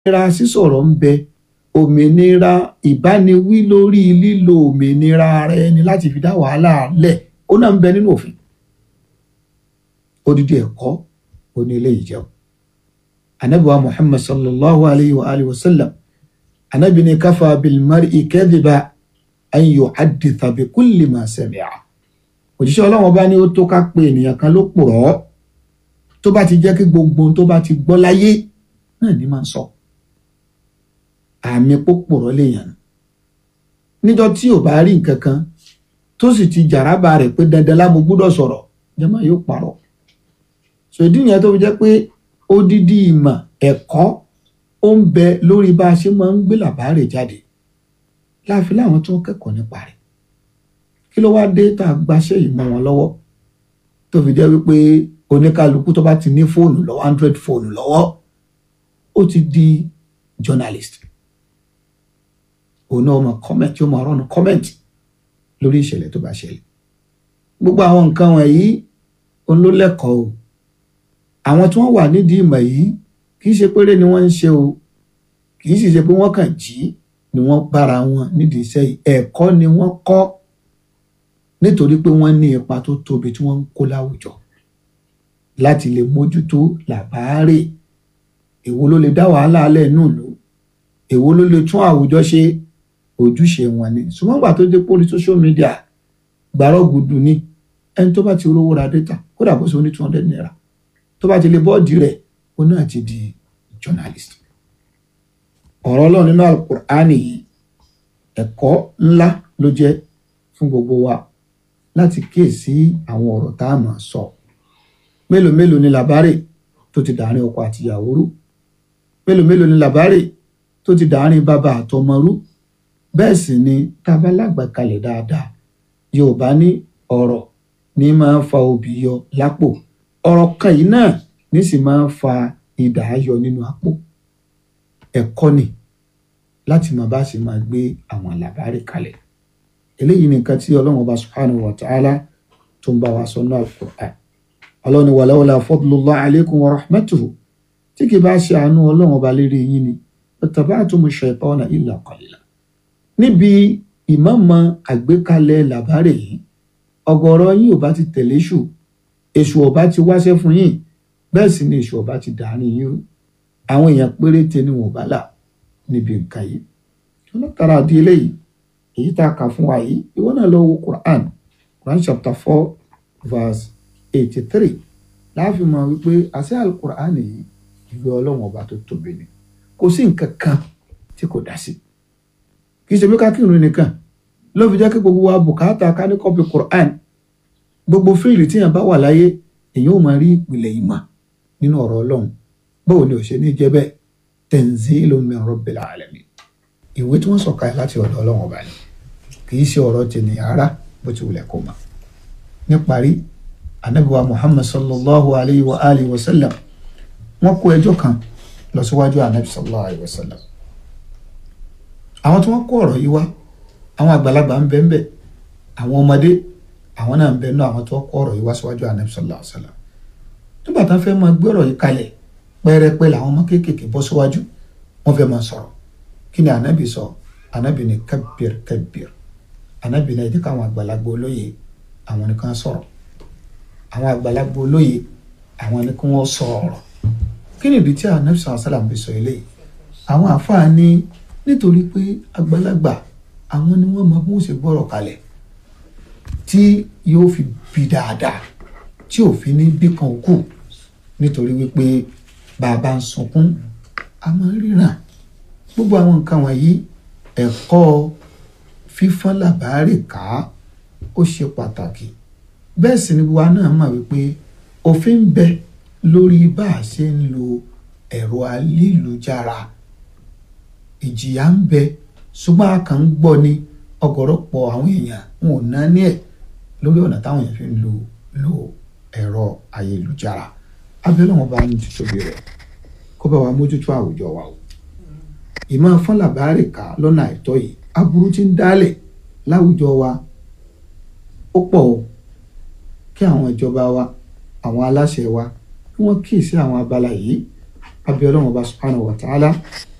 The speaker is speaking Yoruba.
òmìnira sísọ̀rọ̀ ń bẹ òmìnira ìbániwí lórí lílo òmìnira ara ẹni láti fi dá wàhálà lẹ̀ ó náà ń bẹ nínú òfin odidi ẹ̀kọ́ oní eléyìí jẹun anabiwa muhammad sallallahu alayhi wa alihi wa sallam anabi ni kafa bilmari kadhiba an yuhadditha bi kulli ma sami'a òjíṣẹ́ ọlọ́run ọba ní ó tó ká pé ènìyàn kan ló purọ́ tó bá ti jẹ́ kí gbogbo ohun tó bá ti gbọ́ láyé náà ní máa ń sọ àmì pópòrọ́ lèèyàn níjọ́ tí ò bá rí nǹkan kan tó sì ti jàrábà rẹ̀ pé dandan lábo gbọ́dọ̀ sọ̀rọ̀ jẹ́mọ́ yóò parọ́ ṣèdí yẹn tó fi jẹ́ pé odidi ìmọ̀ ẹ̀kọ́ ó ń bẹ lórí bá a ṣe máa ń gbé làbárè jáde láàfin láwọn tó ń kẹ́kọ̀ọ́ nípa rẹ̀ kí ló wá dé tá a gbaṣẹ́ yìí mọ́ wọn lọ́wọ́ tó fi jẹ́ wípé oníkálukú tó bá ti ní fóònù lọ́wọ́ android fóònù lọ́wọ́ ó ti di journalist òun náà mọ comment yóò máa rọ́nù comment lórí ìṣẹ̀lẹ̀ tó bá ṣẹlẹ̀ gbogbo àwọn nǹkan wọ̀nyí òun ló lẹ́kọ̀ọ́ o àwọn tí wọ́n wà nídìí ìmọ̀ yìí kì í ṣe péré ni wọ́n ń ṣe o kì í sì ṣe pé wọ́n kàn jí ni wọ́n bára wọn nídìí iṣẹ́ yìí ẹ̀kọ́ ni wọ́n kọ́ nítorí pé wọ́n ní ipa tó tóbi tí wọ́n ń kó láwùjọ láti lè mójútó làbáárè èwo ló lè dá wàhálà alẹ́ inú ìlú èwo ló lè tún àwùjọ ṣe ojúṣe wọn ni ṣùgbọ́n gbà tó dé pórí social media gbàrọ̀ gùdù ni ẹni tó bá ti rówó ra data kódà bó ṣe ó ní two hundred naira tó bá ti lè bọ́ọ̀dì rẹ̀ ó náà ti di journalist ọ̀rọ̀ ọlọ́run nínú alukur'ani yìí ẹ̀kọ́ ńlá ló jẹ́ fún gbogbo wa láti kíyèsí àwọn ọ̀rọ̀ tá a máa sọ mélòó mélòó ni làbárè tó ti dàárín ọkọ àti ìyàwó rú mélòó mélòó ni làbárè tó ti dàárín bàbá àtọmọ rú bẹ́ẹ̀ sì ni tá a bá lágbàkalẹ̀ dáadáa yorùbá ní ọ̀rọ̀ ní máa ń fa obì yọ lápò ọ̀rọ̀ kan yìí náà ní sì máa ń fa idà yọ nínú àpò ẹ̀kọ́ ni láti máa bá sì máa gbé àwọn làbárè kalẹ̀ eléyìí nìkan tí ọlọ́run ọba subhanahu wa ta'ala tó ń bá wa sọ náà Al-Qur'an ọlọ́run ni wàlẹ́wọ̀lá fadlullah alaykum wa rahmatuhu tí kì bá ṣe àánú ọlọ́run ọba lérí yín ni ittaba'tumu shaytana illa qalila níbi ìmọ̀ọ́mọ àgbékalẹ̀ làbárè yìí ọ̀gọ̀rọ̀ yín ò bá ti tẹ̀lé ṣù èṣù ọba ti wáṣẹ́ fún yín bẹ́ẹ̀ sì ni èṣù ọba ti dàárín yín rú àwọn èèyàn péréte ni wọn ò bá là níbi nǹkan yìí ọlọ́tara di eléyìí èyí tá a kà fún wa yìí ìwọ náà lọ wo Quran Quran chapter four verse eighty three láàfin mọ̀ wípé àṣẹ alukur'an yìí ìwé ọlọ́run ọba tó tóbi ni kò sí nǹkan kan tí kò dá sí kì í ṣe pé ká kírun nìkan ló fi jẹ́ kí gbogbo wa bùkátà ká ní kọ́pì Quran gbogbo fíìlì tíyàn bá wà láyé èyàn ò máa rí ìpìlẹ̀ ìmọ̀ nínú ọ̀rọ̀ ọlọ́run báwo ni ò ṣe ní jẹ́ bẹ́ẹ̀ tanzilun min rabbil alamin ìwé tí wọ́n sọ̀ka láti ọ̀dọ̀ ọlọ́run ọba ni kì í ṣe ọ̀rọ̀ tènìyàn rárá bó ti wulẹ̀ kó mọ̀ níparí anabiwa muhammad sallallahu alayhi wa alihi wa sallam wọ́n kó ẹjọ́ kan lọ síwájú anabi sallallahu alayhi wa sallam àwọn tí wọ́n kó ọ̀rọ̀ yìí wá àwọn àgbàlagbà ń bẹ ń bẹ àwọn ọmọdé àwọn náà ń bẹ náà àwọn tí wọ́n kó ọ̀rọ̀ yìí wá síwájú anabi sallallahu alayhi wa sallam nígbà tí wọ́n fẹ́ máa gbé ọ̀rọ̀ yìí kalẹ̀ pẹ́ẹ́rẹ́pẹ́ làwọn ọmọ kéékèèké bọ́ síwájú wọ́n fẹ́ máa sọ̀rọ̀ kí ni anabi sọ anabi ní kabbir kabbir anabi ní ẹ jẹ́ káwọn àgbàlagbà olóye àwọn nìkan sọ̀rọ̀ àwọn àgbàlagbà olóye àwọn ni kí wọ́n sọ ọ̀rọ̀ kí ni ìdí tí anabi sọ̀rọ̀ sálàm fi sọ eléyìí àwọn àfáà ní nítorí pé àgbàlagbà àwọn ni wọ́n mọ bí wọ́n ṣe gbọ́rọ̀ kalẹ̀ tí yóò fi bí dáadáa tí òfin ní bí kan kù nítorí wípé bàbá ń sunkún a máa ń ríran gbogbo àwọn nǹkan wọ̀nyí ẹ̀kọ́ fífọ́n làbárè ká ó ṣe pàtàkì bẹ́ẹ̀ sì ni wa náà mọ̀ wípé òfin ń bẹ lórí bá a ṣe ń lo ẹ̀rọ ayélujára ìjìyà ń bẹ ṣùgbọ́n a kàn ń gbọ́ ni ọ̀gọ̀rọ̀pọ̀ àwọn èèyàn wọn ò náà ní ẹ̀ lórí ọ̀nà táwọn èèyàn fi ń lo lo ẹ̀rọ ayélujára abẹ́rẹ́ wọn bá ń títóbi rẹ̀ kó bá wa mójútó àwùjọ wa o ìmọ̀ fún làbárè ká lọ́nà àìtọ́ yìí aburú ti ń dálẹ̀ láwùjọ wa ó pọ̀ o kí àwọn ìjọba wa àwọn aláṣẹ wa kí wọ́n kíyèsí àwọn abala yìí abiyọlọ́wọ́n ọba subhanahu wa ta'ala